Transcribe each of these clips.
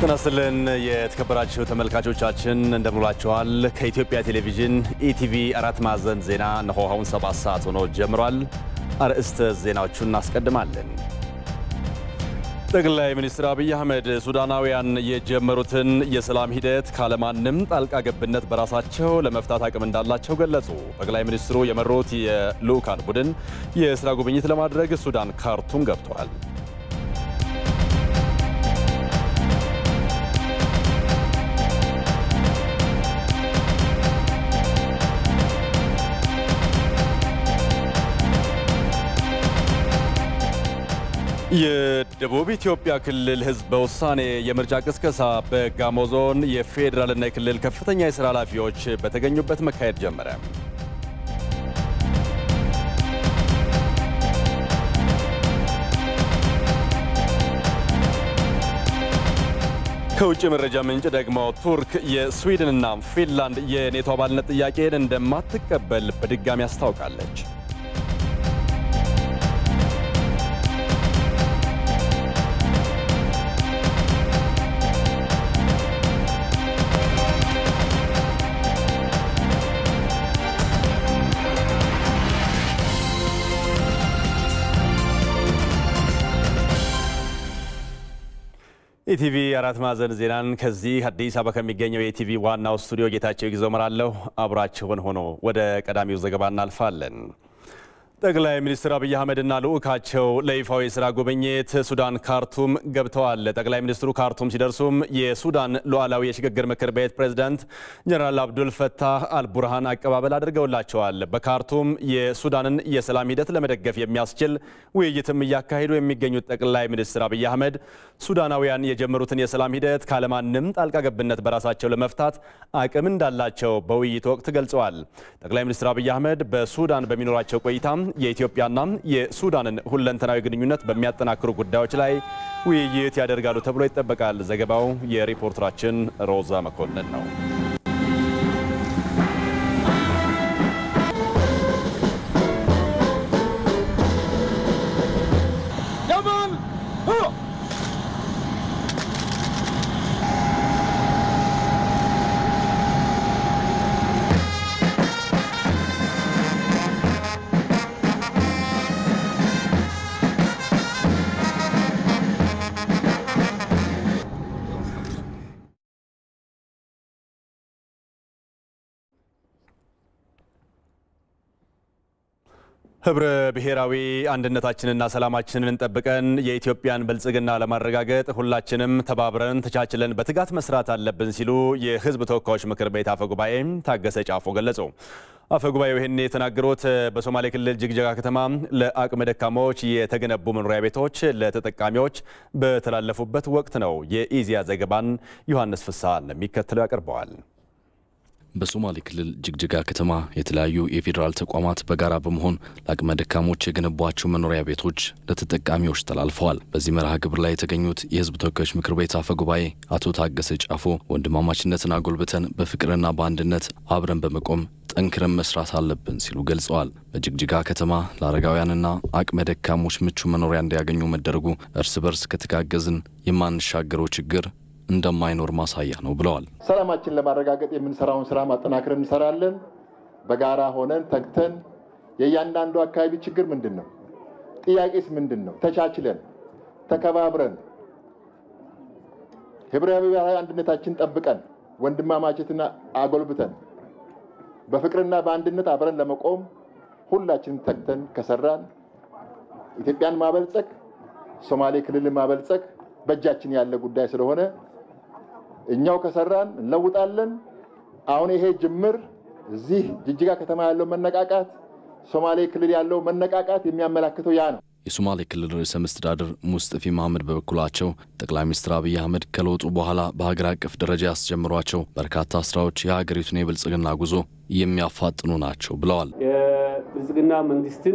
ጤና ይስጥልን የተከበራችሁ ተመልካቾቻችን እንደምንላችኋል። ከኢትዮጵያ ቴሌቪዥን ኢቲቪ አራት ማዕዘን ዜና እነሆ አሁን ሰባት ሰዓት ሆኖ ጀምሯል። አርዕስተ ዜናዎቹን እናስቀድማለን። ጠቅላይ ሚኒስትር አብይ አህመድ ሱዳናውያን የጀመሩትን የሰላም ሂደት ካለማንም ጣልቃ ገብነት በራሳቸው ለመፍታት አቅም እንዳላቸው ገለጹ። ጠቅላይ ሚኒስትሩ የመሩት የልዑካን ቡድን የስራ ጉብኝት ለማድረግ ሱዳን ካርቱም ገብተዋል። የደቡብ ኢትዮጵያ ክልል ሕዝብ በውሳኔ የምርጫ ቅስቀሳ በጋሞ ዞን የፌዴራልና የክልል ከፍተኛ የሥራ ኃላፊዎች በተገኙበት መካሄድ ጀመረ። ከውጭ መረጃ ምንጭ ደግሞ ቱርክ የስዊድንና ፊንላንድ የኔቶ አባልነት ጥያቄን እንደማትቀበል በድጋሚ አስታውቃለች። ኢቲቪ አራት ማዕዘን ዜናን ከዚህ አዲስ አበባ ከሚገኘው የኢቲቪ ዋናው ስቱዲዮ ጌታቸው ይግዘው እመራለሁ። አብራችሁን ሆኖ ወደ ቀዳሚው ዘገባ እናልፋለን። ጠቅላይ ሚኒስትር አብይ አህመድና ልዑካቸው ለይፋዊ የስራ ጉብኝት ሱዳን ካርቱም ገብተዋል። ጠቅላይ ሚኒስትሩ ካርቱም ሲደርሱም የሱዳን ሉዓላዊ የሽግግር ምክር ቤት ፕሬዝዳንት ጀነራል አብዱል ፈታህ አልቡርሃን አቀባበል አድርገውላቸዋል። በካርቱም የሱዳንን የሰላም ሂደት ለመደገፍ የሚያስችል ውይይትም እያካሄዱ የሚገኙት ጠቅላይ ሚኒስትር አብይ አህመድ ሱዳናውያን የጀመሩትን የሰላም ሂደት ካለማንም ጣልቃ ገብነት በራሳቸው ለመፍታት አቅም እንዳላቸው በውይይቱ ወቅት ገልጸዋል። ጠቅላይ ሚኒስትር አብይ አህመድ በሱዳን በሚኖራቸው ቆይታ የኢትዮጵያና የሱዳንን ሁለንተናዊ ግንኙነት በሚያጠናክሩ ጉዳዮች ላይ ውይይት ያደርጋሉ ተብሎ ይጠበቃል። ዘገባው የሪፖርተራችን ሮዛ መኮንን ነው። ህብረ ብሔራዊ አንድነታችንና ሰላማችንን ጠብቀን የኢትዮጵያን ብልጽግና ለማረጋገጥ ሁላችንም ተባብረን ተቻችለን በትጋት መስራት አለብን ሲሉ የሕዝብ ተወካዮች ምክር ቤት አፈ ጉባኤ ታገሰ ጫፎ ገለጹ። አፈ ጉባኤው ይህን የተናገሩት በሶማሌ ክልል ጅግጅጋ ከተማ ለአቅመ ደካማዎች የተገነቡ መኖሪያ ቤቶች ለተጠቃሚዎች በተላለፉበት ወቅት ነው። የኢዜአ ዘገባን ዮሐንስ ፍስሐ እንደሚከተለው ያቀርበዋል። በሶማሌ ክልል ጅግጅጋ ከተማ የተለያዩ የፌዴራል ተቋማት በጋራ በመሆን ለአቅመ ደካሞች የገነቧቸው መኖሪያ ቤቶች ለተጠቃሚዎች ተላልፈዋል። በዚህ መርሃ ግብር ላይ የተገኙት የህዝብ ተወካዮች ምክር ቤት አፈ ጉባኤ አቶ ታገሰ ጫፎ ወንድማማችነትን አጎልብተን በፍቅርና በአንድነት አብረን በመቆም ጠንክረን መስራት አለብን ሲሉ ገልጸዋል። በጅግጅጋ ከተማ ለአረጋውያንና አቅመ ደካሞች ምቹ መኖሪያ እንዲያገኙ መደረጉ እርስ በርስ ከተጋገዝን የማንሻገረው ችግር እንደማይኖር ማሳያ ነው ብለዋል። ሰላማችን ለማረጋገጥ የምንሰራውን ስራ ማጠናከር እንሰራለን። በጋራ ሆነን ተግተን የእያንዳንዱ አካባቢ ችግር ምንድን ነው፣ ጥያቄስ ምንድን ነው፣ ተቻችለን ተከባብረን ህብረ ብሔራዊ አንድነታችን ጠብቀን ወንድማማችነትን አጎልብተን በፍቅርና በአንድነት አብረን ለመቆም ሁላችንም ተግተን ከሰራን ኢትዮጵያን ማበልጸግ፣ ሶማሌ ክልልን ማበልጸግ በእጃችን ያለ ጉዳይ ስለሆነ እኛው ከሰራን እንለውጣለን። አሁን ይሄ ጅምር እዚህ ጅጅጋ ከተማ ያለው መነቃቃት፣ ሶማሌ ክልል ያለው መነቃቃት የሚያመላክተው ያ ነው። የሶማሌ ክልል ርዕሰ መስተዳድር ሙስጠፊ መሐመድ በበኩላቸው ጠቅላይ ሚኒስትር አብይ አህመድ ከለውጡ በኋላ በሀገር አቀፍ ደረጃ ያስጀምሯቸው በርካታ ስራዎች የሀገሪቱን የብልጽግና ጉዞ የሚያፋጥኑ ናቸው ብለዋል። የብልጽግና መንግስትን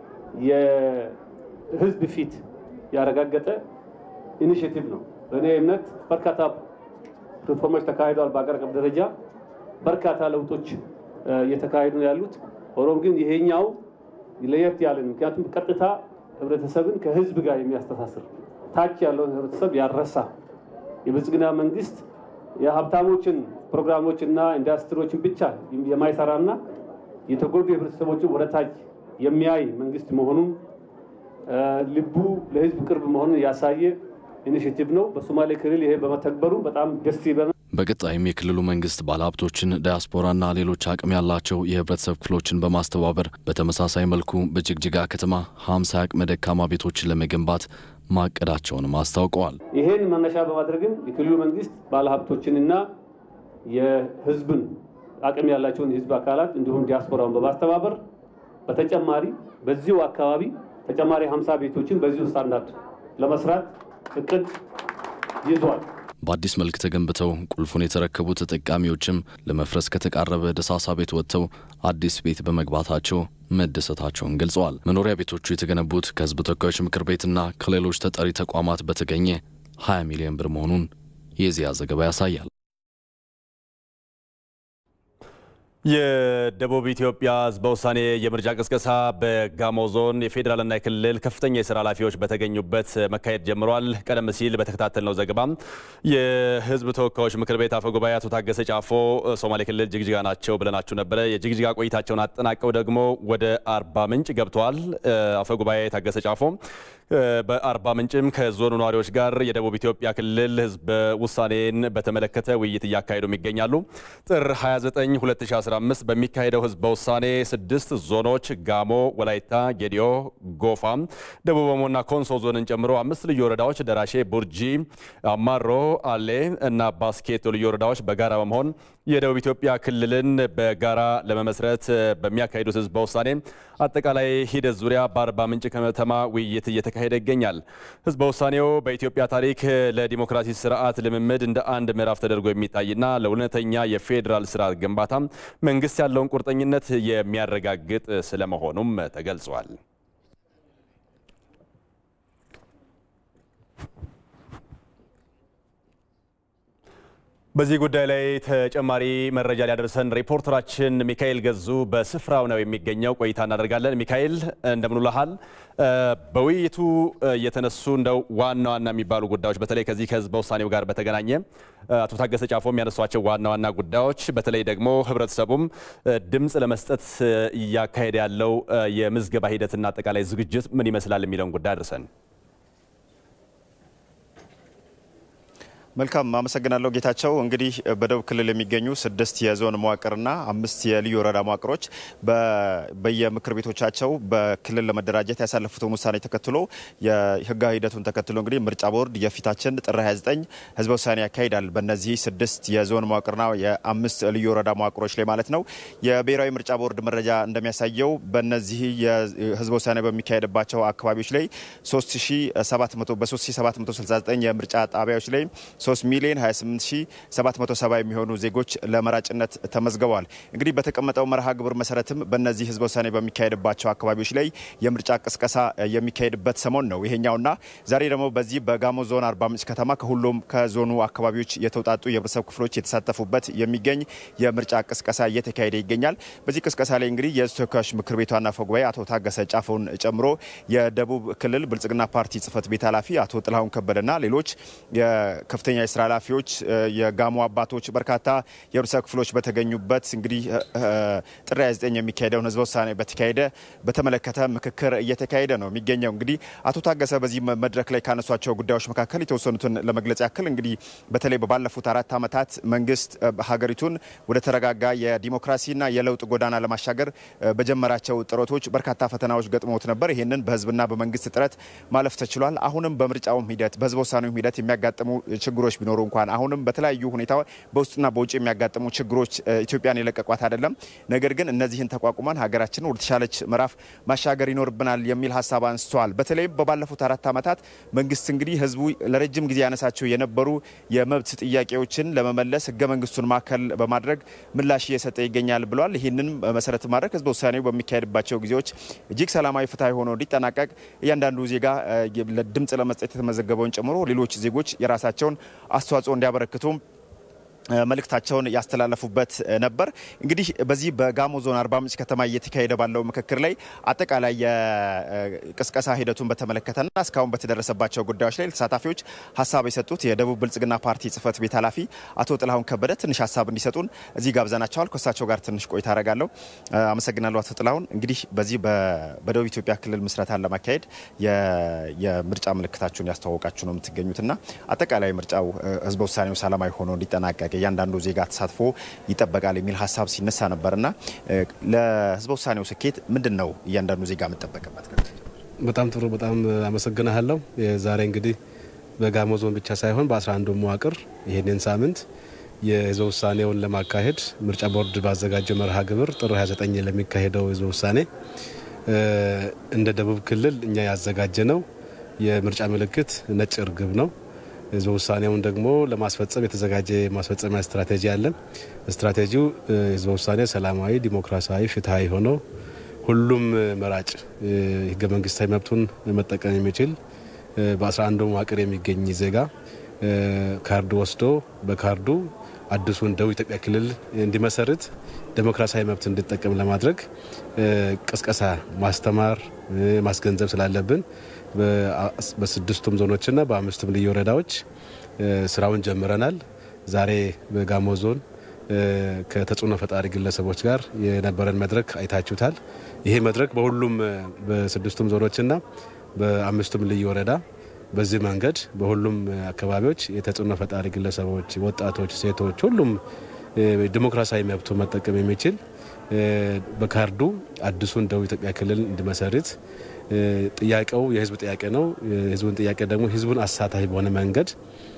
የህዝብ ፊት ያረጋገጠ ኢኒሽቲቭ ነው። በእኔ እምነት በርካታ ሪፎርሞች ተካሂደዋል። በአገር አቀፍ ደረጃ በርካታ ለውጦች እየተካሄዱ ነው ያሉት። ሆኖም ግን ይሄኛው ለየት ያለ ምክንያቱም ቀጥታ ህብረተሰብን ከህዝብ ጋር የሚያስተሳስር ታች ያለውን ህብረተሰብ ያረሳ የብልጽግና መንግስት የሀብታሞችን ፕሮግራሞችና ኢንዱስትሪዎችን ብቻ የማይሰራና የተጎዱ የህብረተሰቦችን ወደታች የሚያይ መንግስት መሆኑን ልቡ ለህዝብ ቅርብ መሆኑን ያሳየ ኢኒሽቲቭ ነው። በሶማሌ ክልል ይሄ በመተግበሩ በጣም ደስ ይበናል። በቀጣይም የክልሉ መንግስት ባለሀብቶችን፣ ዳያስፖራና ሌሎች አቅም ያላቸው የህብረተሰብ ክፍሎችን በማስተባበር በተመሳሳይ መልኩ በጅግጅጋ ከተማ ሀምሳ አቅመ ደካማ ቤቶችን ለመገንባት ማቀዳቸውንም አስታውቀዋል። ይሄን መነሻ በማድረግም የክልሉ መንግስት ባለሀብቶችንና የህዝብን አቅም ያላቸውን የህዝብ አካላት እንዲሁም ዲያስፖራውን በማስተባበር በተጨማሪ በዚሁ አካባቢ ተጨማሪ ሀምሳ ቤቶችን በዚሁ ስታንዳርድ ለመስራት እቅድ ይዟል። በአዲስ መልክ ተገንብተው ቁልፉን የተረከቡ ተጠቃሚዎችም ለመፍረስ ከተቃረበ ደሳሳ ቤት ወጥተው አዲስ ቤት በመግባታቸው መደሰታቸውን ገልጸዋል። መኖሪያ ቤቶቹ የተገነቡት ከህዝብ ተወካዮች ምክር ቤትና ከሌሎች ተጠሪ ተቋማት በተገኘ 20 ሚሊዮን ብር መሆኑን የዚያ ዘገባ ያሳያል። የደቡብ ኢትዮጵያ ህዝበ ውሳኔ የምርጫ ቅስቀሳ በጋሞ ዞን የፌዴራልና የክልል ከፍተኛ የስራ ኃላፊዎች በተገኙበት መካሄድ ጀምሯል። ቀደም ሲል በተከታተልነው ዘገባ የህዝብ ተወካዮች ምክር ቤት አፈ ጉባኤ አቶ ታገሰ ጫፎ ሶማሌ ክልል ጅግጅጋ ናቸው ብለናችሁ ነበረ። የጅግጅጋ ቆይታቸውን አጠናቀው ደግሞ ወደ አርባ ምንጭ ገብተዋል። አፈ ጉባኤ ታገሰ ጫፎ በአርባ ምንጭም ከዞኑ ነዋሪዎች ጋር የደቡብ ኢትዮጵያ ክልል ህዝበ ውሳኔን በተመለከተ ውይይት እያካሄዱም ይገኛሉ። ጥር 29 2015 በሚካሄደው ህዝበ ውሳኔ ስድስት ዞኖች ጋሞ፣ ወላይታ፣ ጌዲዮ፣ ጎፋ፣ ደቡብ ኦሞና ኮንሶ ዞንን ጨምሮ አምስት ልዩ ወረዳዎች ደራሼ፣ ቡርጂ፣ አማሮ፣ አሌ እና ባስኬቶ ልዩ ወረዳዎች በጋራ በመሆን የደቡብ ኢትዮጵያ ክልልን በጋራ ለመመስረት በሚያካሂዱት ህዝበ ውሳኔ አጠቃላይ ሂደት ዙሪያ በአርባ ምንጭ ከተማ ውይይት እየተካሄደ ይገኛል። ህዝበ ውሳኔው በኢትዮጵያ ታሪክ ለዲሞክራሲ ስርዓት ልምምድ እንደ አንድ ምዕራፍ ተደርጎ የሚታይና ለእውነተኛ የፌዴራል ስርዓት ግንባታ መንግስት ያለውን ቁርጠኝነት የሚያረጋግጥ ስለመሆኑም ተገልጿል። በዚህ ጉዳይ ላይ ተጨማሪ መረጃ ሊያደርሰን ሪፖርተራችን ሚካኤል ገዙ በስፍራው ነው የሚገኘው። ቆይታ እናደርጋለን። ሚካኤል እንደምንውልሃል። በውይይቱ የተነሱ እንደው ዋና ዋና የሚባሉ ጉዳዮች በተለይ ከዚህ ከህዝበ ውሳኔው ጋር በተገናኘ አቶ ታገሰ ጫፎ የሚያነሷቸው ዋና ዋና ጉዳዮች በተለይ ደግሞ ህብረተሰቡም ድምፅ ለመስጠት እያካሄደ ያለው የምዝገባ ሂደትና አጠቃላይ ዝግጅት ምን ይመስላል የሚለውን ጉዳይ አድርሰን መልካም አመሰግናለሁ ጌታቸው። እንግዲህ በደቡብ ክልል የሚገኙ ስድስት የዞን መዋቅርና አምስት የልዩ ወረዳ መዋቅሮች በየምክር ቤቶቻቸው በክልል ለመደራጀት ያሳለፉትን ውሳኔ ተከትሎ የህጋዊ ሂደቱን ተከትሎ እንግዲህ ምርጫ ቦርድ የፊታችን ጥር 29 ህዝበ ውሳኔ ያካሂዳል። በእነዚህ ስድስት የዞን መዋቅርና የአምስት ልዩ ወረዳ መዋቅሮች ላይ ማለት ነው። የብሔራዊ ምርጫ ቦርድ መረጃ እንደሚያሳየው በእነዚህ የህዝበ ውሳኔ በሚካሄድባቸው አካባቢዎች ላይ 3700 በ3769 የምርጫ ጣቢያዎች ላይ 3 ሚሊዮን 28770 የሚሆኑ ዜጎች ለመራጭነት ተመዝግበዋል። እንግዲህ በተቀመጠው መርሃ ግብር መሰረትም በእነዚህ ህዝበ ውሳኔ በሚካሄድባቸው አካባቢዎች ላይ የምርጫ ቅስቀሳ የሚካሄድበት ሰሞን ነው ይሄኛውና ዛሬ ደግሞ በዚህ በጋሞ ዞን አርባ ምንጭ ከተማ ከሁሉም ከዞኑ አካባቢዎች የተውጣጡ የህብረተሰብ ክፍሎች የተሳተፉበት የሚገኝ የምርጫ ቅስቀሳ እየተካሄደ ይገኛል። በዚህ ቅስቀሳ ላይ እንግዲህ የህዝብ ተወካዮች ምክር ቤቱ ዋና አፈ ጉባኤ አቶ ታገሰ ጫፎን ጨምሮ የደቡብ ክልል ብልጽግና ፓርቲ ጽህፈት ቤት ኃላፊ አቶ ጥላሁን ከበደና ሌሎች ከፍተኛ የስራ ኃላፊዎች፣ የጋሞ አባቶች፣ በርካታ የህብረተሰብ ክፍሎች በተገኙበት እንግዲህ ጥር 29 የሚካሄደውን ህዝበ ውሳኔ በተካሄደ በተመለከተ ምክክር እየተካሄደ ነው የሚገኘው። እንግዲህ አቶ ታገሰ በዚህ መድረክ ላይ ካነሷቸው ጉዳዮች መካከል የተወሰኑትን ለመግለጽ ያክል እንግዲህ በተለይ ባለፉት አራት ዓመታት መንግስት ሀገሪቱን ወደ ተረጋጋ የዲሞክራሲና የለውጥ ጎዳና ለማሻገር በጀመራቸው ጥረቶች በርካታ ፈተናዎች ገጥሞት ነበር። ይህንን በህዝብና በመንግስት ጥረት ማለፍ ተችሏል። አሁንም በምርጫውም ሂደት በህዝበ ውሳኔውም ሂደት የሚያጋጥሙ ችግሮች ቢኖሩ እንኳን አሁንም በተለያዩ ሁኔታ በውስጥና በውጭ የሚያጋጥሙ ችግሮች ኢትዮጵያን የለቀቋት አይደለም። ነገር ግን እነዚህን ተቋቁመን ሀገራችንን ወደ ተሻለች ምዕራፍ ማሻገር ይኖርብናል የሚል ሀሳብ አንስተዋል። በተለይም በባለፉት አራት ዓመታት መንግስት እንግዲህ ህዝቡ ለረጅም ጊዜ ያነሳቸው የነበሩ የመብት ጥያቄዎችን ለመመለስ ህገ መንግስቱን ማዕከል በማድረግ ምላሽ እየሰጠ ይገኛል ብለዋል። ይህንን መሰረት ማድረግ ህዝበ ውሳኔው በሚካሄድባቸው ጊዜዎች እጅግ ሰላማዊ፣ ፍትሐዊ ሆኖ እንዲጠናቀቅ እያንዳንዱ ዜጋ ድምፅ ለመስጠት የተመዘገበውን ጨምሮ ሌሎች ዜጎች የራሳቸውን አስተዋጽኦ እንዲያበረክቱ መልእክታቸውን ያስተላለፉበት ነበር። እንግዲህ በዚህ በጋሞ ዞን አርባ ምንጭ ከተማ እየተካሄደ ባለው ምክክር ላይ አጠቃላይ የቅስቀሳ ሂደቱን በተመለከተና እስካሁን በተደረሰባቸው ጉዳዮች ላይ ተሳታፊዎች ሀሳብ የሰጡት የደቡብ ብልጽግና ፓርቲ ጽህፈት ቤት ኃላፊ አቶ ጥላሁን ከበደ ትንሽ ሀሳብ እንዲሰጡን እዚህ ጋብዘናቸዋል። ከእሳቸው ጋር ትንሽ ቆይታ አደርጋለሁ። አመሰግናለሁ አቶ ጥላሁን። እንግዲህ በዚህ በደቡብ ኢትዮጵያ ክልል ምስረታን ለማካሄድ የምርጫ ምልክታችሁን ያስተዋወቃችሁ ነው የምትገኙትና አጠቃላይ ምርጫው ህዝበ ውሳኔው ሰላማዊ ሆኖ እንዲጠናቀቅ እያንዳንዱ ዜጋ ተሳትፎ ይጠበቃል የሚል ሀሳብ ሲነሳ ነበርና ለህዝበ ውሳኔው ስኬት ምንድን ነው እያንዳንዱ ዜጋ የምጠበቅበት? በጣም ጥሩ፣ በጣም አመሰግናለሁ። ዛሬ እንግዲህ በጋሞ ዞን ብቻ ሳይሆን በአስራ አንዱ መዋቅር ይህንን ሳምንት የህዝበ ውሳኔውን ለማካሄድ ምርጫ ቦርድ ባዘጋጀው መርሃ ግብር ጥር 29 ለሚካሄደው ህዝበ ውሳኔ እንደ ደቡብ ክልል እኛ ያዘጋጀ ነው የምርጫ ምልክት ነጭ እርግብ ነው። ህዝበ ውሳኔውን ደግሞ ለማስፈጸም የተዘጋጀ ማስፈጸሚያ ስትራቴጂ አለ። ስትራቴጂው ህዝበ ውሳኔ ሰላማዊ፣ ዲሞክራሲያዊ፣ ፍትሀዊ ሆኖ ሁሉም መራጭ ህገ መንግስታዊ መብቱን መጠቀም የሚችል በ11 መዋቅር የሚገኝ ዜጋ ካርድ ወስዶ በካርዱ አዲሱን ደቡብ ኢትዮጵያ ክልል እንዲመሰርት ዴሞክራሲያዊ መብት እንዲጠቀም ለማድረግ ቅስቀሳ፣ ማስተማር፣ ማስገንዘብ ስላለብን በስድስቱም ዞኖችና በአምስቱም ልዩ ወረዳዎች ስራውን ጀምረናል። ዛሬ በጋሞ ዞን ከተጽዕኖ ፈጣሪ ግለሰቦች ጋር የነበረን መድረክ አይታችሁታል። ይሄ መድረክ በሁሉም በስድስቱም ዞኖችና በአምስቱም ልዩ ወረዳ በዚህ መንገድ በሁሉም አካባቢዎች የተጽዕኖ ፈጣሪ ግለሰቦች፣ ወጣቶች፣ ሴቶች ሁሉም ዲሞክራሲያዊ መብቱ መጠቀም የሚችል በካርዱ አዲሱን ደቡብ ኢትዮጵያ ክልል እንዲመሰርት ጥያቄው የህዝብ ጥያቄ ነው። የህዝቡን ጥያቄ ደግሞ ህዝቡን አሳታፊ በሆነ መንገድ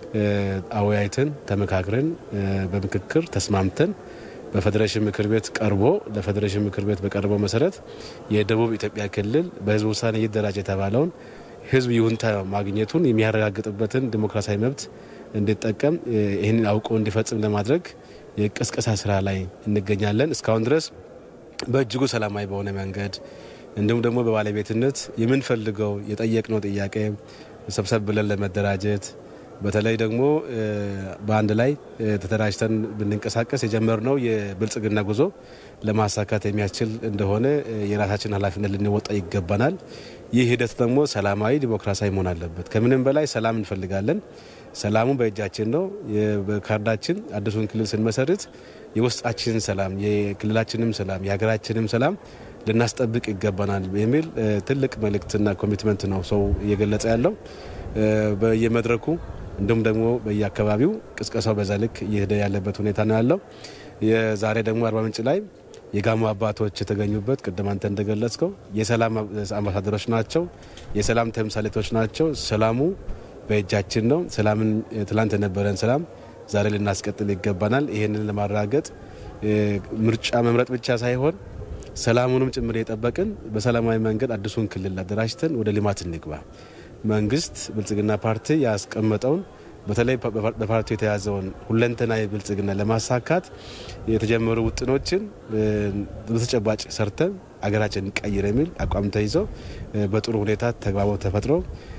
አወያይተን ተመካክረን በምክክር ተስማምተን በፌዴሬሽን ምክር ቤት ቀርቦ ለፌዴሬሽን ምክር ቤት በቀረበው መሰረት የደቡብ ኢትዮጵያ ክልል በህዝብ ውሳኔ ይደራጅ የተባለውን ህዝብ ይሁንታ ማግኘቱን የሚያረጋግጥበትን ዲሞክራሲያዊ መብት እንዲጠቀም ይህንን አውቆ እንዲፈጽም ለማድረግ የቅስቀሳ ስራ ላይ እንገኛለን። እስካሁን ድረስ በእጅጉ ሰላማዊ በሆነ መንገድ እንዲሁም ደግሞ በባለቤትነት የምንፈልገው የጠየቅነው ጥያቄ ሰብሰብ ብለን ለመደራጀት በተለይ ደግሞ በአንድ ላይ ተደራጅተን ብንንቀሳቀስ የጀመርነው የብልጽግና ጉዞ ለማሳካት የሚያስችል እንደሆነ የራሳችን ኃላፊነት ልንወጣ ይገባናል። ይህ ሂደት ደግሞ ሰላማዊ፣ ዲሞክራሲያዊ መሆን አለበት። ከምንም በላይ ሰላም እንፈልጋለን። ሰላሙ በእጃችን ነው። በካርዳችን አዲሱን ክልል ስንመሰርት የውስጣችን ሰላም፣ የክልላችንም ሰላም፣ የሀገራችንም ሰላም ልናስጠብቅ ይገባናል የሚል ትልቅ መልእክትና ኮሚትመንት ነው ሰው እየገለጸ ያለው በየመድረኩ እንዲሁም ደግሞ በየአካባቢው ቅስቀሳው በዛ ልክ እየሄደ ያለበት ሁኔታ ነው ያለው። የዛሬ ደግሞ አርባ ምንጭ ላይ የጋሞ አባቶች የተገኙበት ቅድም አንተ እንደገለጽከው የሰላም አምባሳደሮች ናቸው፣ የሰላም ተምሳሌቶች ናቸው። ሰላሙ በእጃችን ነው። ሰላምን ትላንት የነበረን ሰላም ዛሬ ልናስቀጥል ይገባናል። ይህንን ለማረጋገጥ ምርጫ መምረጥ ብቻ ሳይሆን ሰላሙንም ጭምር የጠበቅን በሰላማዊ መንገድ አዲሱን ክልል አደራጅተን ወደ ልማት እንግባ። መንግስት ብልጽግና ፓርቲ ያስቀመጠውን በተለይ በፓርቲው የተያዘውን ሁለንተናዊ ብልጽግና ለማሳካት የተጀመሩ ውጥኖችን በተጨባጭ ሰርተን አገራችን ቀይር የሚል አቋም ተይዘው በጥሩ ሁኔታ ተግባቦት ተፈጥሮ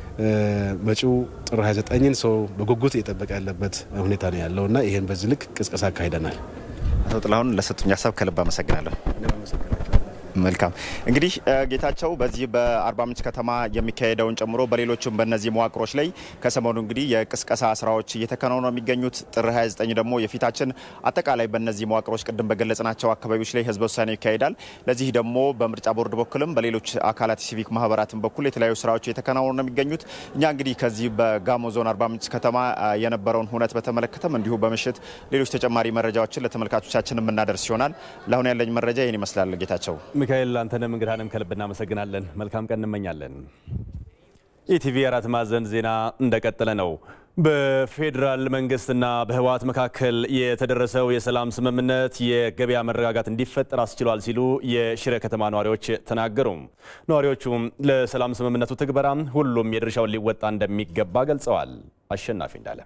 መጪው ጥር 29ን ሰው በጉጉት እየጠበቀ ያለበት ሁኔታ ነው ያለው እና ይህን በዚህ ልክ ቅስቀሳ አካሂደናል። አቶ ጥላሁን ለሰጡኝ ሀሳብ ከልብ አመሰግናለሁ። መልካም እንግዲህ ጌታቸው በዚህ በአርባ ምንጭ ከተማ የሚካሄደውን ጨምሮ በሌሎችም በእነዚህ መዋቅሮች ላይ ከሰሞኑ እንግዲህ የቅስቀሳ ስራዎች እየተከናወኑ ነው የሚገኙት። ጥር 29 ደግሞ የፊታችን አጠቃላይ በእነዚህ መዋቅሮች ቅድም በገለጽናቸው አካባቢዎች ላይ ህዝበ ውሳኔ ይካሄዳል። ለዚህ ደግሞ በምርጫ ቦርድ በኩልም በሌሎች አካላት ሲቪክ ማህበራትን በኩል የተለያዩ ስራዎች እየተከናወኑ ነው የሚገኙት። እኛ እንግዲህ ከዚህ በጋሞ ዞን አርባ ምንጭ ከተማ የነበረውን ሁነት በተመለከተም እንዲሁ በምሽት ሌሎች ተጨማሪ መረጃዎችን ለተመልካቾቻችን የምናደርስ ይሆናል። ለአሁን ያለኝ መረጃ ይህን ይመስላል። ጌታቸው ሚካኤል አንተንም እንግዳንም ከልብ እናመሰግናለን። መልካም ቀን እንመኛለን። ኢቲቪ አራት ማዕዘን ዜና እንደቀጠለ ነው። በፌዴራል መንግስትና በህወሓት መካከል የተደረሰው የሰላም ስምምነት የገበያ መረጋጋት እንዲፈጠር አስችሏል ሲሉ የሽረ ከተማ ነዋሪዎች ተናገሩ። ነዋሪዎቹም ለሰላም ስምምነቱ ትግበራ ሁሉም የድርሻውን ሊወጣ እንደሚገባ ገልጸዋል። አሸናፊ እንዳለ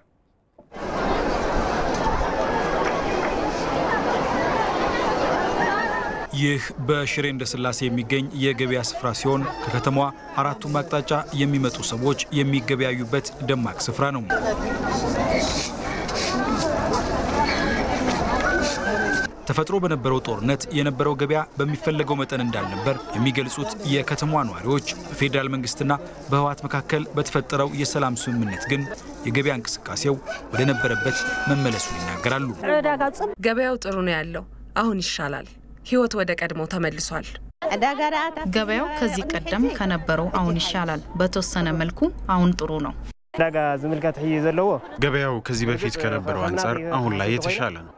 ይህ በሽሬ እንዳስላሴ የሚገኝ የገበያ ስፍራ ሲሆን ከከተማዋ አራቱም አቅጣጫ የሚመጡ ሰዎች የሚገበያዩበት ደማቅ ስፍራ ነው። ተፈጥሮ በነበረው ጦርነት የነበረው ገበያ በሚፈለገው መጠን እንዳልነበር የሚገልጹት የከተማዋ ነዋሪዎች በፌዴራል መንግስትና በህወሓት መካከል በተፈጠረው የሰላም ስምምነት ግን የገበያ እንቅስቃሴው ወደ ነበረበት መመለሱን ይናገራሉ። ገበያው ጥሩ ነው ያለው፣ አሁን ይሻላል። ህይወት ወደ ቀድሞ ተመልሷል። ገበያው ከዚህ ቀደም ከነበረው አሁን ይሻላል። በተወሰነ መልኩ አሁን ጥሩ ነው። ዕዳጋ ዝምልከት ሕይ ዘለዎ ገበያው ከዚህ በፊት ከነበረው አንጻር አሁን ላይ የተሻለ ነው።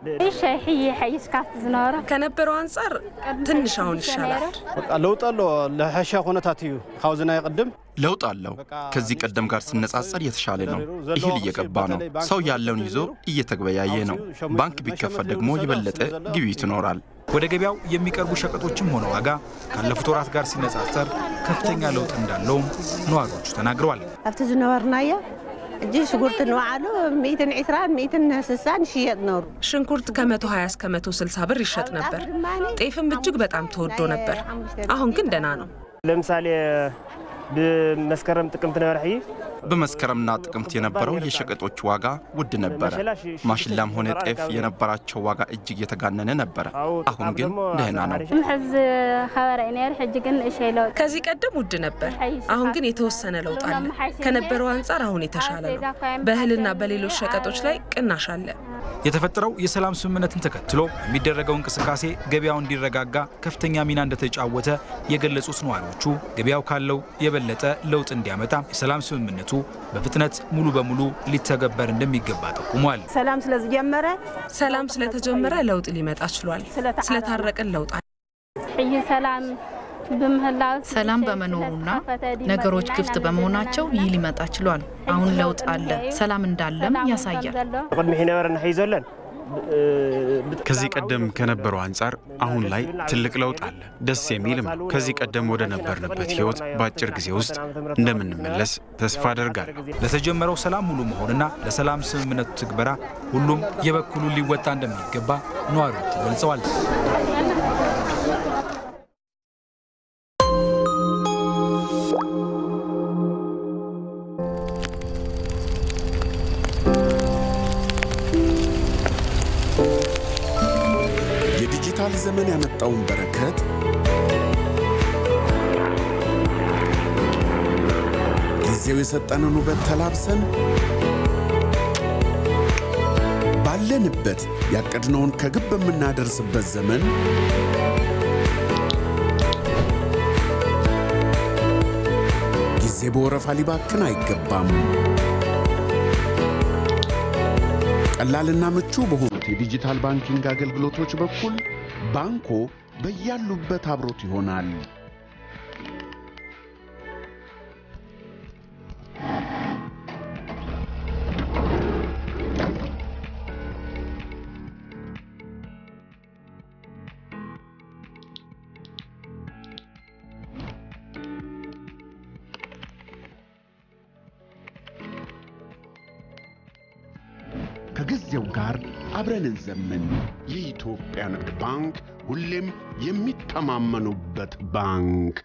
ከነበረው አንጻር ትንሽ አሁን ይሻላል። ለውጥ ኣሎ ለሕሻ ኩነታት እዩ ካብዚ ናይ ቅድም ለውጥ አለው። ከዚህ ቀደም ጋር ሲነጻጸር የተሻለ ነው። እህል እየገባ ነው። ሰው ያለውን ይዞ እየተገበያየ ነው። ባንክ ቢከፈት ደግሞ የበለጠ ግብይት ይኖራል። ወደ ገበያው የሚቀርቡ ሸቀጦችም ሆነ ዋጋ ካለፉት ወራት ጋር ሲነጻጸር ከፍተኛ ለውጥ እንዳለውም ነዋሪዎቹ ተናግረዋል። ኣብቲ ዝነበርናዮ እጂ ሽጉርቲ ንባዕሉ 120 160 ይሽየጥ ነሩ። ሽንኩርት ከ120 እስከ 160 ብር ይሸጥ ነበር። ጤፍም እጅግ በጣም ተወዶ ነበር። አሁን ግን ደህና ነው። ለምሳሌ ብመስከረም ጥቅምት ነበረ ሕይ በመስከረምና ጥቅምት የነበረው የሸቀጦች ዋጋ ውድ ነበረ። ማሽላም ሆነ ጤፍ የነበራቸው ዋጋ እጅግ የተጋነነ ነበረ። አሁን ግን ደህና ነው። ከዚህ ቀደም ውድ ነበር። አሁን ግን የተወሰነ ለውጥ አለ። ከነበረው አንጻር አሁን የተሻለ ነው። በእህልና በሌሎች ሸቀጦች ላይ ቅናሽ አለ። የተፈጠረው የሰላም ስምምነትን ተከትሎ የሚደረገው እንቅስቃሴ ገበያው እንዲረጋጋ ከፍተኛ ሚና እንደተጫወተ የገለጹት ነዋሪዎቹ ገበያው ካለው የበለጠ ለውጥ እንዲያመጣ የሰላም ስምምነቱ በፍጥነት ሙሉ በሙሉ ሊተገበር እንደሚገባ ጠቁሟል። ሰላም ስለዝጀመረ ሰላም ስለተጀመረ ለውጥ ሊመጣ ችሏል። ስለታረቅን ለውጥ ሰላም በመኖሩና ነገሮች ክፍት በመሆናቸው ይህ ሊመጣ ችሏል። አሁን ለውጥ አለ፣ ሰላም እንዳለም ያሳያል። ቅድሚ ሕይ ነበረና ሕይ ዘለን ከዚህ ቀደም ከነበረው አንጻር አሁን ላይ ትልቅ ለውጥ አለ። ደስ የሚልም ነው። ከዚህ ቀደም ወደ ነበርንበት ህይወት በአጭር ጊዜ ውስጥ እንደምንመለስ ተስፋ አደርጋለሁ። ለተጀመረው ሰላም ሙሉ መሆንና ለሰላም ስምምነቱ ትግበራ ሁሉም የበኩሉን ሊወጣ እንደሚገባ ነዋሪዎቹ ገልጸዋል። የዲጂታል ዘመን ያመጣውን በረከት ጊዜው የሰጠንን ውበት ተላብሰን ባለንበት ያቀድነውን ከግብ በምናደርስበት ዘመን ጊዜ በወረፋ ሊባክን አይገባም። ቀላልና ምቹ በሆኑት የዲጂታል ባንኪንግ አገልግሎቶች በኩል ባንኮ በያሉበት አብሮት ይሆናል። ከጊዜው ጋር አብረን እንዘምን። የኢትዮጵያ ንግድ ባንክ ሁሌም የሚተማመኑበት ባንክ።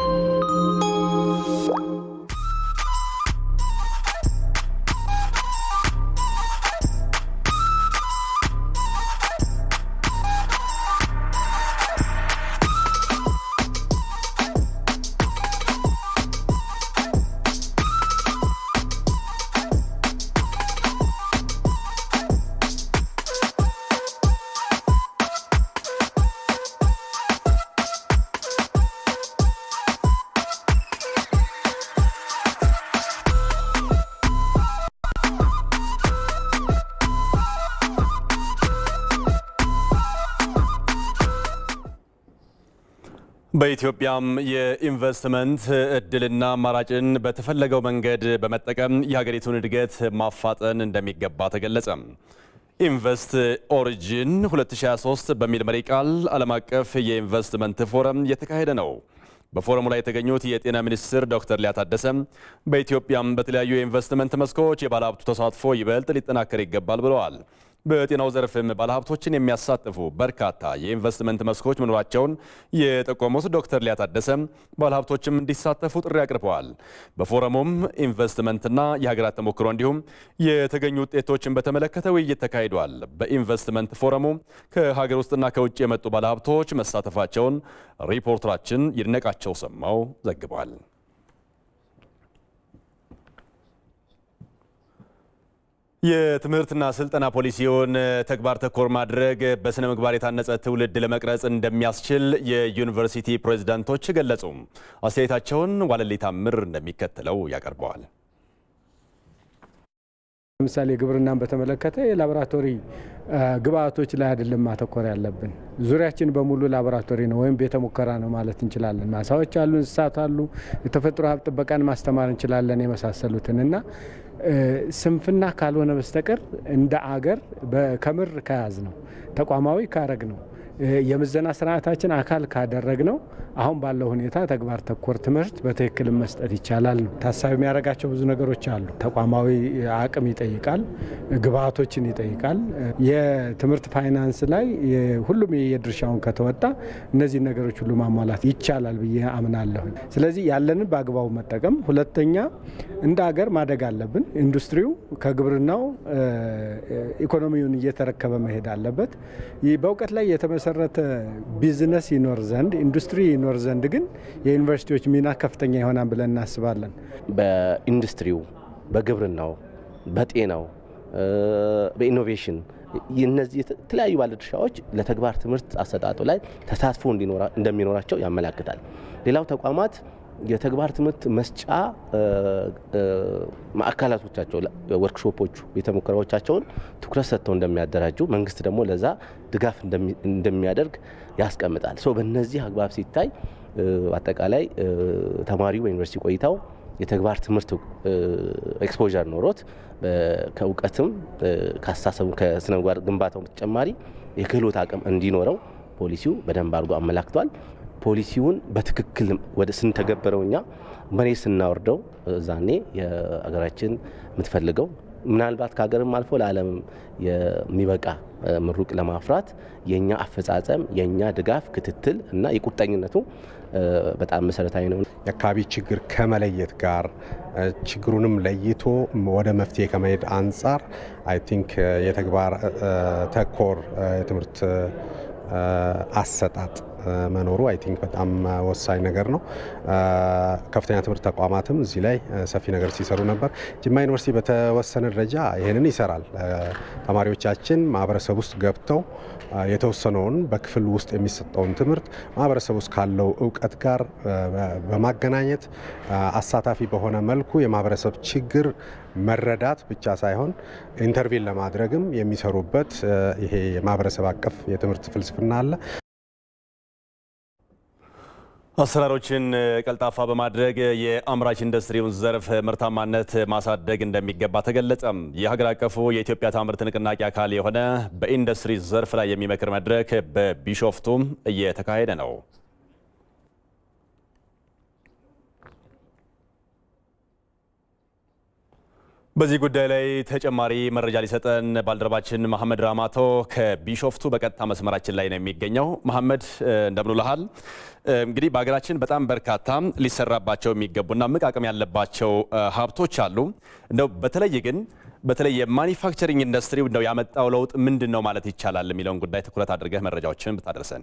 በኢትዮጵያም የኢንቨስትመንት እድልና አማራጭን በተፈለገው መንገድ በመጠቀም የሀገሪቱን እድገት ማፋጠን እንደሚገባ ተገለጸ። ኢንቨስት ኦሪጂን 2023 በሚል መሪ ቃል ዓለም አቀፍ የኢንቨስትመንት ፎረም እየተካሄደ ነው። በፎረሙ ላይ የተገኙት የጤና ሚኒስትር ዶክተር ሊያ ታደሰ በኢትዮጵያም በተለያዩ የኢንቨስትመንት መስኮች የባለሀብቱ ተሳትፎ ይበልጥ ሊጠናከር ይገባል ብለዋል። በጤናው ዘርፍም ባለሀብቶችን የሚያሳትፉ በርካታ የኢንቨስትመንት መስኮች መኖራቸውን የጠቆሙት ዶክተር ሊያ ታደሰ ባለሀብቶችም እንዲሳተፉ ጥሪ አቅርበዋል። በፎረሙም ኢንቨስትመንትና የሀገራት ተሞክሮ እንዲሁም የተገኙ ውጤቶችን በተመለከተ ውይይት ተካሂዷል። በኢንቨስትመንት ፎረሙ ከሀገር ውስጥና ከውጭ የመጡ ባለሀብቶች መሳተፋቸውን ሪፖርተራችን ይድነቃቸው ሰማው ዘግቧል። የትምህርትና ስልጠና ፖሊሲውን ተግባር ተኮር ማድረግ በስነ ምግባር የታነጸ ትውልድ ለመቅረጽ እንደሚያስችል የዩኒቨርሲቲ ፕሬዝዳንቶች ገለጹ። አስተያየታቸውን ዋለሌ ታምር እንደሚከተለው ያቀርበዋል። ለምሳሌ ግብርናን በተመለከተ የላቦራቶሪ ግብአቶች ላይ አይደለም ማተኮር ያለብን። ዙሪያችን በሙሉ ላቦራቶሪ ነው ወይም ቤተ ሙከራ ነው ማለት እንችላለን። ማሳዎች አሉ፣ እንስሳት አሉ፣ የተፈጥሮ ሀብት ጥበቃን ማስተማር እንችላለን የመሳሰሉትን እና ስንፍና ካልሆነ በስተቀር እንደ አገር ከምር ከያዝ ነው ተቋማዊ ካረግ ነው የምዘና ስርዓታችን አካል ካደረግ ነው አሁን ባለው ሁኔታ ተግባር ተኮር ትምህርት በትክክል መስጠት ይቻላል ነው። ታሳቢ የሚያደርጋቸው ብዙ ነገሮች አሉ። ተቋማዊ አቅም ይጠይቃል፣ ግብአቶችን ይጠይቃል። የትምህርት ፋይናንስ ላይ ሁሉም የድርሻውን ከተወጣ እነዚህ ነገሮች ሁሉ ማሟላት ይቻላል ብዬ አምናለሁ። ስለዚህ ያለንን በአግባቡ መጠቀም፣ ሁለተኛ እንደ ሀገር ማደግ አለብን። ኢንዱስትሪው ከግብርናው ኢኮኖሚውን እየተረከበ መሄድ አለበት። በእውቀት ላይ የተመሰረተ ቢዝነስ ይኖር ዘንድ ኢንዱስትሪ ይኖር ዘንድ ግን የዩኒቨርሲቲዎች ሚና ከፍተኛ ይሆናል ብለን እናስባለን። በኢንዱስትሪው፣ በግብርናው፣ በጤናው፣ በኢኖቬሽን እነዚህ የተለያዩ ባለድርሻዎች ለተግባር ትምህርት አሰጣጡ ላይ ተሳትፎ እንደሚኖራቸው ያመላክታል። ሌላው ተቋማት የተግባር ትምህርት መስጫ ማዕከላቶቻቸው ወርክሾፖቹ ቤተ ሙከራዎቻቸውን ትኩረት ሰጥተው እንደሚያደራጁ መንግስት ደግሞ ለዛ ድጋፍ እንደሚያደርግ ያስቀምጣል። ሶ በእነዚህ አግባብ ሲታይ አጠቃላይ ተማሪው በዩኒቨርሲቲ ቆይታው የተግባር ትምህርት ኤክስፖዠር ኖሮት ከእውቀትም ከአስተሳሰቡ ከስነ ምግባር ግንባታው በተጨማሪ የክህሎት አቅም እንዲኖረው ፖሊሲው በደንብ አድርጎ አመላክቷል። ፖሊሲውን በትክክል ወደ ስንተገበረው እኛ መሬት ስናወርደው እዛኔ የሀገራችን የምትፈልገው ምናልባት ከሀገርም አልፎ ለዓለም የሚበቃ ምሩቅ ለማፍራት የእኛ አፈጻጸም የእኛ ድጋፍ ክትትል እና የቁርጠኝነቱ በጣም መሰረታዊ ነው። የአካባቢ ችግር ከመለየት ጋር ችግሩንም ለይቶ ወደ መፍትሄ ከመሄድ አንጻር አይ ቲንክ የተግባር ተኮር የትምህርት አሰጣጥ መኖሩ አይ ቲንክ በጣም ወሳኝ ነገር ነው። ከፍተኛ ትምህርት ተቋማትም እዚህ ላይ ሰፊ ነገር ሲሰሩ ነበር። ጅማ ዩኒቨርሲቲ በተወሰነ ደረጃ ይህንን ይሰራል። ተማሪዎቻችን ማህበረሰብ ውስጥ ገብተው የተወሰነውን በክፍል ውስጥ የሚሰጠውን ትምህርት ማህበረሰብ ውስጥ ካለው እውቀት ጋር በማገናኘት አሳታፊ በሆነ መልኩ የማህበረሰብ ችግር መረዳት ብቻ ሳይሆን ኢንተርቪን ለማድረግም የሚሰሩበት ይሄ የማህበረሰብ አቀፍ የትምህርት ፍልስፍና አለ። አሰራሮችን ቀልጣፋ በማድረግ የአምራች ኢንዱስትሪውን ዘርፍ ምርታማነት ማሳደግ እንደሚገባ ተገለጸም። የሀገር አቀፉ የኢትዮጵያ ታምርት ንቅናቄ አካል የሆነ በኢንዱስትሪ ዘርፍ ላይ የሚመክር መድረክ በቢሾፍቱም እየተካሄደ ነው። በዚህ ጉዳይ ላይ ተጨማሪ መረጃ ሊሰጠን ባልደረባችን መሐመድ ራማቶ ከቢሾፍቱ በቀጥታ መስመራችን ላይ ነው የሚገኘው። መሐመድ እንደምንልሃል። እንግዲህ በሀገራችን በጣም በርካታ ሊሰራባቸው የሚገቡና እምቅ አቅም ያለባቸው ሀብቶች አሉ። እንደው በተለይ ግን በተለይ የማኒፋክቸሪንግ ኢንዱስትሪው እንደው ያመጣው ለውጥ ምንድን ነው ማለት ይቻላል የሚለውን ጉዳይ ትኩረት አድርገህ መረጃዎችን ብታደርሰን።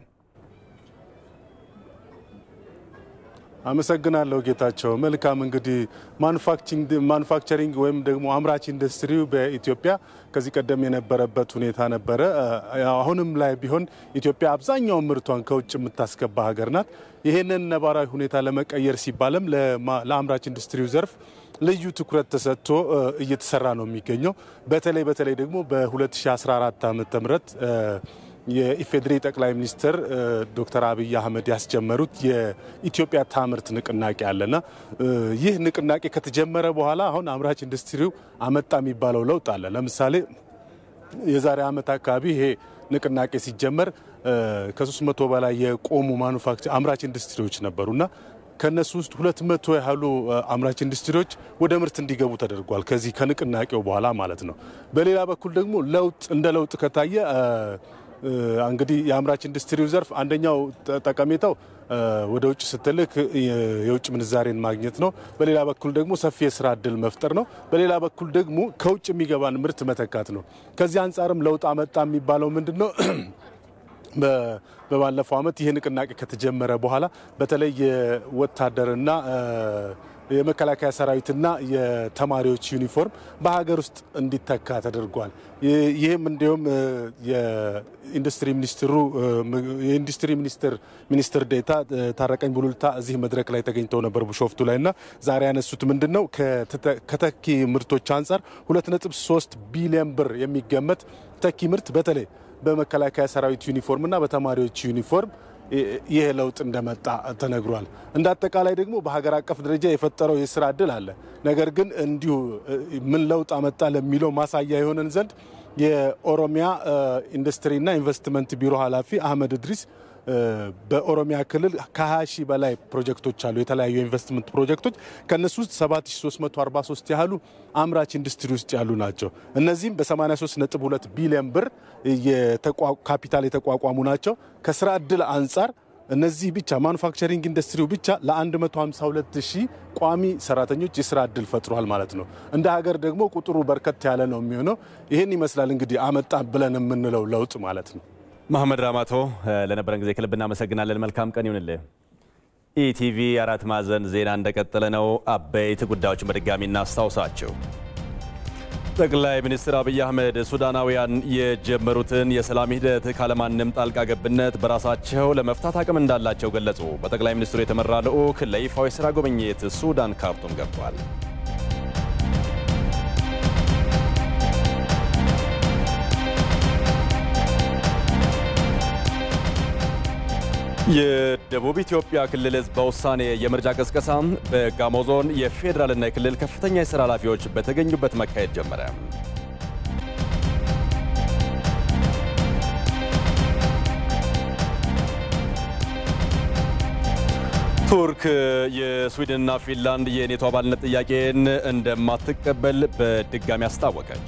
አመሰግናለሁ ጌታቸው። መልካም እንግዲህ ማኑፋክቸሪንግ ወይም ደግሞ አምራች ኢንዱስትሪው በኢትዮጵያ ከዚህ ቀደም የነበረበት ሁኔታ ነበረ። አሁንም ላይ ቢሆን ኢትዮጵያ አብዛኛውን ምርቷን ከውጭ የምታስገባ ሀገር ናት። ይህንን ነባራዊ ሁኔታ ለመቀየር ሲባልም ለአምራች ኢንዱስትሪው ዘርፍ ልዩ ትኩረት ተሰጥቶ እየተሰራ ነው የሚገኘው። በተለይ በተለይ ደግሞ በ2014 ዓ ም የኢፌዴሪ ጠቅላይ ሚኒስትር ዶክተር አብይ አህመድ ያስጀመሩት የኢትዮጵያ ታምርት ንቅናቄ አለና ይህ ንቅናቄ ከተጀመረ በኋላ አሁን አምራች ኢንዱስትሪው አመጣ የሚባለው ለውጥ አለ። ለምሳሌ የዛሬ ዓመት አካባቢ ይሄ ንቅናቄ ሲጀመር ከ300 በላይ የቆሙ ማኑፋክቸር አምራች ኢንዱስትሪዎች ነበሩና ከነሱ ውስጥ ሁለት መቶ ያህሉ አምራች ኢንዱስትሪዎች ወደ ምርት እንዲገቡ ተደርጓል። ከዚህ ከንቅናቄው በኋላ ማለት ነው። በሌላ በኩል ደግሞ ለውጥ እንደ ለውጥ ከታየ እንግዲህ የአምራች ኢንዱስትሪው ዘርፍ አንደኛው ጠቀሜታው ወደ ውጭ ስትልክ የውጭ ምንዛሬን ማግኘት ነው። በሌላ በኩል ደግሞ ሰፊ የስራ እድል መፍጠር ነው። በሌላ በኩል ደግሞ ከውጭ የሚገባን ምርት መተካት ነው። ከዚህ አንጻርም ለውጥ አመጣ የሚባለው ምንድን ነው? በባለፈው ዓመት ይህ ንቅናቄ ከተጀመረ በኋላ በተለይ የወታደርና የመከላከያ ሰራዊትና የተማሪዎች ዩኒፎርም በሀገር ውስጥ እንዲተካ ተደርጓል። ይህም እንዲሁም የኢንዱስትሪ ሚኒስትሩ የኢንዱስትሪ ሚኒስትር ሚኒስትር ዴታ ታረቀኝ ቡሉልታ እዚህ መድረክ ላይ ተገኝተው ነበር ቢሾፍቱ ላይ እና ዛሬ ያነሱት ምንድን ነው ከተኪ ምርቶች አንጻር 2.3 ቢሊዮን ብር የሚገመት ተኪ ምርት በተለይ በመከላከያ ሰራዊት ዩኒፎርም እና በተማሪዎች ዩኒፎርም ይህ ለውጥ እንደመጣ ተነግሯል። እንደ አጠቃላይ ደግሞ በሀገር አቀፍ ደረጃ የፈጠረው የስራ እድል አለ። ነገር ግን እንዲሁ ምን ለውጥ አመጣ ለሚለው ማሳያ የሆነን ዘንድ የኦሮሚያ ኢንዱስትሪና ኢንቨስትመንት ቢሮ ኃላፊ አህመድ እድሪስ በኦሮሚያ ክልል ከ20 ሺህ በላይ ፕሮጀክቶች አሉ፣ የተለያዩ ኢንቨስትመንት ፕሮጀክቶች። ከእነሱ ውስጥ 7343 ያህሉ አምራች ኢንዱስትሪ ውስጥ ያሉ ናቸው። እነዚህም በ83.2 ቢሊዮን ብር ካፒታል የተቋቋሙ ናቸው። ከስራ እድል አንጻር እነዚህ ብቻ ማኑፋክቸሪንግ ኢንዱስትሪው ብቻ ለ152 ሺህ ቋሚ ሰራተኞች የስራ እድል ፈጥሯል ማለት ነው። እንደ ሀገር ደግሞ ቁጥሩ በርከት ያለ ነው የሚሆነው። ይህን ይመስላል እንግዲህ አመጣ ብለን የምንለው ለውጥ ማለት ነው። መሐመድ ራማቶ ለነበረን ጊዜ ከልብ እናመሰግናለን። መልካም ቀን ይሁንልህ። ኢቲቪ አራት ማዕዘን ዜና እንደቀጠለ ነው። አበይት ጉዳዮችን በድጋሚ እናስታውሳቸው። ጠቅላይ ሚኒስትር አብይ አህመድ ሱዳናውያን የጀመሩትን የሰላም ሂደት ካለማንም ጣልቃ ገብነት በራሳቸው ለመፍታት አቅም እንዳላቸው ገለጹ። በጠቅላይ ሚኒስትሩ የተመራ ልዑክ ለይፋዊ ስራ ጉብኝት ሱዳን ካርቱም ገብቷል። የደቡብ ኢትዮጵያ ክልል ህዝብ በውሳኔ የምርጫ ቅስቀሳ በጋሞ ዞን የፌዴራልና የክልል ከፍተኛ የሥራ ኃላፊዎች በተገኙበት መካሄድ ጀመረ። ቱርክ የስዊድንና ፊንላንድ የኔቶ አባልነት ጥያቄን እንደማትቀበል በድጋሚ አስታወቀች።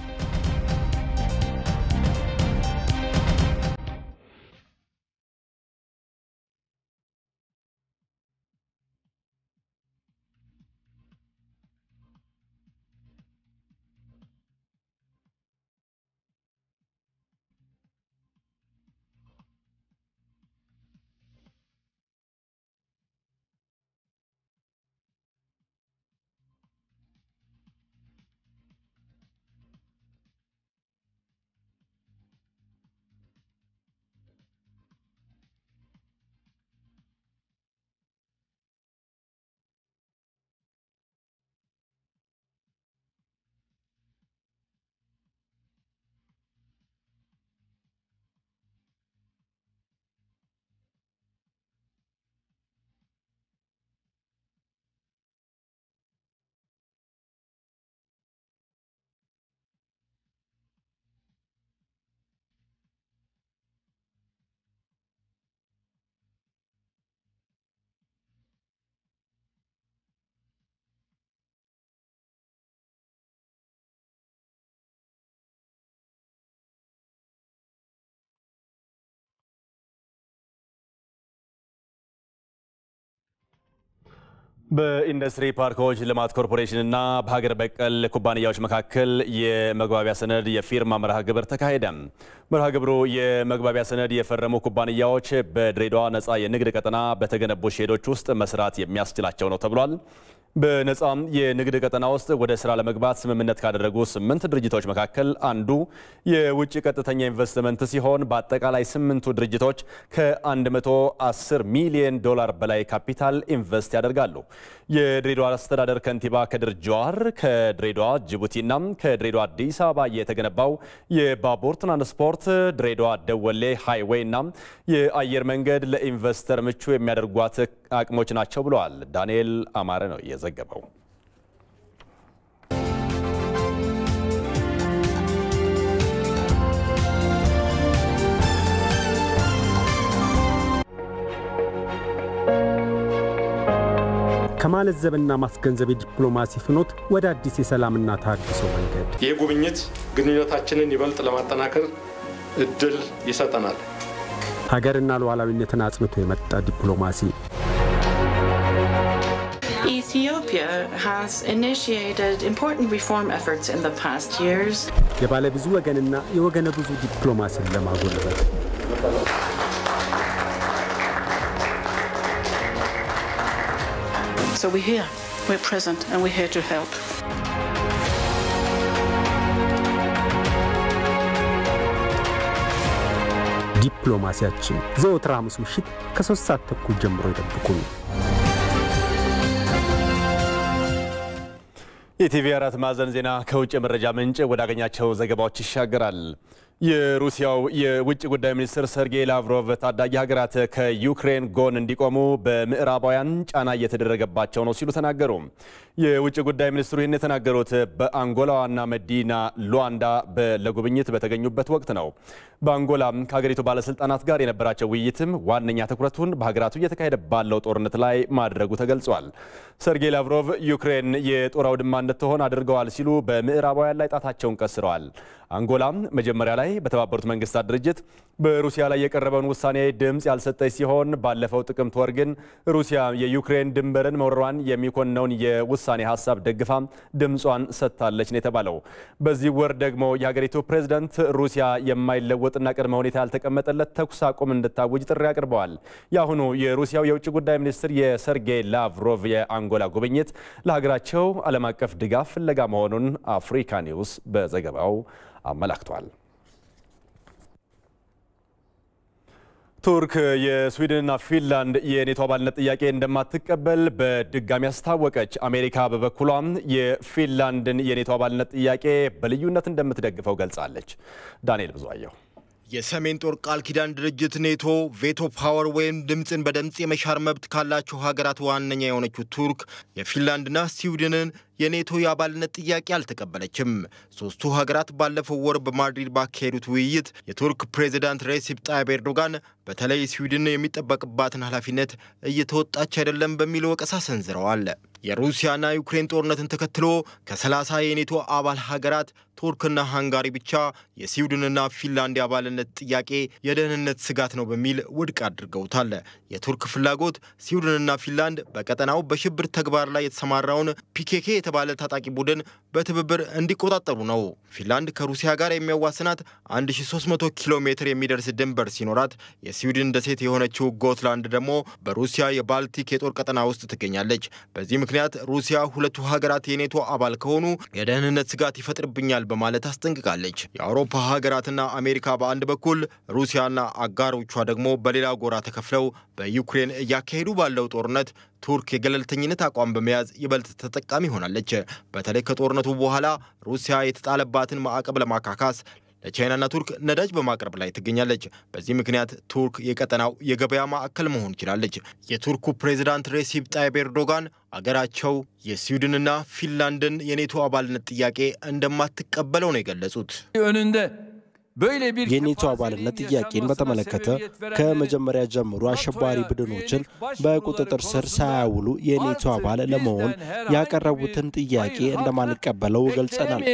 በኢንዱስትሪ ፓርኮች ልማት ኮርፖሬሽንና በሀገር በቀል ኩባንያዎች መካከል የመግባቢያ ሰነድ የፊርማ መርሃ ግብር ተካሄደ። መርሃ ግብሩ የመግባቢያ ሰነድ የፈረሙ ኩባንያዎች በድሬዳዋ ነፃ የንግድ ቀጠና በተገነቡ ሼዶች ውስጥ መስራት የሚያስችላቸው ነው ተብሏል። በነፃ የንግድ ቀጠና ውስጥ ወደ ስራ ለመግባት ስምምነት ካደረጉ ስምንት ድርጅቶች መካከል አንዱ የውጭ ቀጥተኛ ኢንቨስትመንት ሲሆን በአጠቃላይ ስምንቱ ድርጅቶች ከ110 ሚሊዮን ዶላር በላይ ካፒታል ኢንቨስት ያደርጋሉ። የድሬዳዋ አስተዳደር ከንቲባ ከድር ጀዋር ከድሬዳዋ ጅቡቲና ከድሬዳዋ አዲስ አበባ የተገነባው የባቡር ትራንስፖርት ድሬዳዋ ደወሌ ሃይዌይ እና የአየር መንገድ ለኢንቨስተር ምቹ የሚያደርጓት አቅሞች ናቸው ብለዋል። ዳንኤል አማረ ነው የዘገበው። ከማለዘብና ማስገንዘብ የዲፕሎማሲ ፍኖት ወደ አዲስ የሰላምና ተሃድሶ መንገድ ይህ ጉብኝት ግንኙነታችንን ይበልጥ ለማጠናከር እድል ይሰጠናል። ሀገርና ሉዓላዊነትን አጽንቶ የመጣ ዲፕሎማሲ Ethiopia has initiated important reform efforts in the past years. የባለ ብዙ ወገንና የወገነ ብዙ ዲፕሎማሲን ለማጎልበት So we're here, we're present, and we're here to help. ዲፕሎማሲያችን ዘወትር ሐሙስ ምሽት ከሶስት ሰዓት ተኩል ጀምሮ ይጠብቁን። የቲቪ አራት ማዕዘን ዜና ከውጭ የመረጃ ምንጭ ወዳገኛቸው ዘገባዎች ይሻገራል። የሩሲያው የውጭ ጉዳይ ሚኒስትር ሰርጌይ ላቭሮቭ ታዳጊ ሀገራት ከዩክሬን ጎን እንዲቆሙ በምዕራባውያን ጫና እየተደረገባቸው ነው ሲሉ ተናገሩ። የውጭ ጉዳይ ሚኒስትሩ ይህን የተናገሩት በአንጎላ ዋና መዲና ሉዋንዳ ለጉብኝት በተገኙበት ወቅት ነው። በአንጎላ ከሀገሪቱ ባለስልጣናት ጋር የነበራቸው ውይይትም ዋነኛ ትኩረቱን በሀገራቱ እየተካሄደ ባለው ጦርነት ላይ ማድረጉ ተገልጿል። ሰርጌይ ላቭሮቭ ዩክሬን የጦር አውድማ እንድትሆን አድርገዋል ሲሉ በምዕራባውያን ላይ ጣታቸውን ቀስረዋል። አንጎላም መጀመሪያ ላይ በተባበሩት መንግስታት ድርጅት በሩሲያ ላይ የቀረበውን ውሳኔ ድምፅ ያልሰጠች ሲሆን ባለፈው ጥቅምት ወር ግን ሩሲያ የዩክሬን ድንበርን መውረሯን የሚኮንነውን የውሳኔ ሀሳብ ደግፋ ድምጿን ሰጥታለች ነው የተባለው። በዚህ ወር ደግሞ የሀገሪቱ ፕሬዝዳንት ሩሲያ የማይለወጥና ቅድመ ሁኔታ ያልተቀመጠለት ተኩስ አቁም እንድታውጅ ጥሪ አቅርበዋል። የአሁኑ የሩሲያው የውጭ ጉዳይ ሚኒስትር የሰርጌይ ላቭሮቭ የአንጎላ ጉብኝት ለሀገራቸው ዓለም አቀፍ ድጋፍ ፍለጋ መሆኑን አፍሪካ ኒውስ በዘገባው አመላክቷል። ቱርክ የስዊድንና ፊንላንድ የኔቶ አባልነት ጥያቄ እንደማትቀበል በድጋሚ አስታወቀች። አሜሪካ በበኩሏም የፊንላንድን የኔቶ አባልነት ጥያቄ በልዩነት እንደምትደግፈው ገልጻለች። ዳንኤል ብዙአየሁ የሰሜን ጦር ቃል ኪዳን ድርጅት ኔቶ ቬቶ ፓወር ወይም ድምፅን በድምፅ የመሻር መብት ካላቸው ሀገራት ዋነኛ የሆነችው ቱርክ የፊንላንድና ስዊድንን የኔቶ የአባልነት ጥያቄ አልተቀበለችም። ሶስቱ ሀገራት ባለፈው ወር በማድሪድ ባካሄዱት ውይይት የቱርክ ፕሬዚዳንት ሬሲፕ ጣይብ ኤርዶጋን በተለይ ስዊድን የሚጠበቅባትን ኃላፊነት እየተወጣች አይደለም በሚል ወቀሳ ሰንዝረዋል። የሩሲያና ዩክሬን ጦርነትን ተከትሎ ከ30 የኔቶ አባል ሀገራት ቱርክና ሃንጋሪ ብቻ የስዊድንና ፊንላንድ የአባልነት ጥያቄ የደህንነት ስጋት ነው በሚል ውድቅ አድርገውታል። የቱርክ ፍላጎት ስዊድንና ፊንላንድ በቀጠናው በሽብር ተግባር ላይ የተሰማራውን ፒኬኬ የተባለ ታጣቂ ቡድን በትብብር እንዲቆጣጠሩ ነው። ፊንላንድ ከሩሲያ ጋር የሚያዋስናት 1300 ኪሎ ሜትር የሚደርስ ድንበር ሲኖራት የስዊድን ደሴት የሆነችው ጎትላንድ ደግሞ በሩሲያ የባልቲክ የጦር ቀጠና ውስጥ ትገኛለች። በዚህ ምክንያት ሩሲያ ሁለቱ ሀገራት የኔቶ አባል ከሆኑ የደህንነት ስጋት ይፈጥርብኛል በማለት አስጠንቅቃለች። የአውሮፓ ሀገራትና አሜሪካ በአንድ በኩል ሩሲያና አጋሮቿ ደግሞ በሌላ ጎራ ተከፍለው በዩክሬን እያካሄዱ ባለው ጦርነት ቱርክ የገለልተኝነት አቋም በመያዝ ይበልጥ ተጠቃሚ ሆናለች። በተለይ ከጦርነቱ በኋላ ሩሲያ የተጣለባትን ማዕቀብ ለማካካስ ለቻይናና ቱርክ ነዳጅ በማቅረብ ላይ ትገኛለች። በዚህ ምክንያት ቱርክ የቀጠናው የገበያ ማዕከል መሆን ችላለች። የቱርኩ ፕሬዚዳንት ሬሲፕ ጣይብ ኤርዶጋን አገራቸው የስዊድንና ፊንላንድን የኔቶ አባልነት ጥያቄ እንደማትቀበለው ነው የገለጹት። የኔቶ አባልነት ጥያቄን በተመለከተ ከመጀመሪያ ጀምሮ አሸባሪ ቡድኖችን በቁጥጥር ስር ሳያውሉ የኔቶ አባል ለመሆን ያቀረቡትን ጥያቄ እንደማንቀበለው ገልጸናል።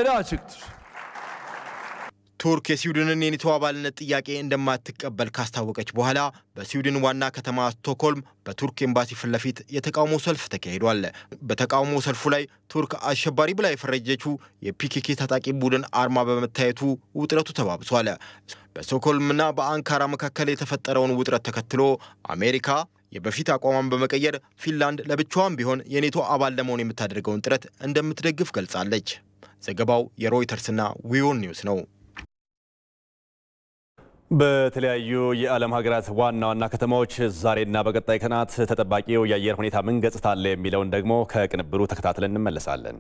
ቱርክ የስዊድንን የኔቶ አባልነት ጥያቄ እንደማትቀበል ካስታወቀች በኋላ በስዊድን ዋና ከተማ ስቶክሆልም በቱርክ ኤምባሲ ፊት ለፊት የተቃውሞ ሰልፍ ተካሂዷል። በተቃውሞ ሰልፉ ላይ ቱርክ አሸባሪ ብላ የፈረጀችው የፒኬኬ ታጣቂ ቡድን አርማ በመታየቱ ውጥረቱ ተባብሷል። በስቶክሆልምና በአንካራ መካከል የተፈጠረውን ውጥረት ተከትሎ አሜሪካ የበፊት አቋሟን በመቀየር ፊንላንድ ለብቻዋም ቢሆን የኔቶ አባል ለመሆን የምታደርገውን ጥረት እንደምትደግፍ ገልጻለች። ዘገባው የሮይተርስና ዊዮን ኒውስ ነው። በተለያዩ የዓለም ሀገራት ዋና ዋና ከተማዎች ዛሬና በቀጣይ ቀናት ተጠባቂው የአየር ሁኔታ ምን ገጽታ አለ የሚለውን ደግሞ ከቅንብሩ ተከታትለን እንመለሳለን።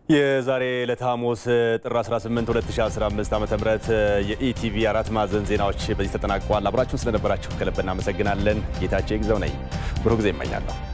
የዛሬ ዕለተ ሐሙስ ጥር 18 2015 ዓ ም የኢቲቪ አራት ማዕዘን ዜናዎች በዚህ ተጠናቀዋል። አብራችሁን ስለነበራችሁ ከልብ እናመሰግናለን። ጌታቸው ይግዘው ነኝ። ብሩህ ጊዜ እመኛለሁ።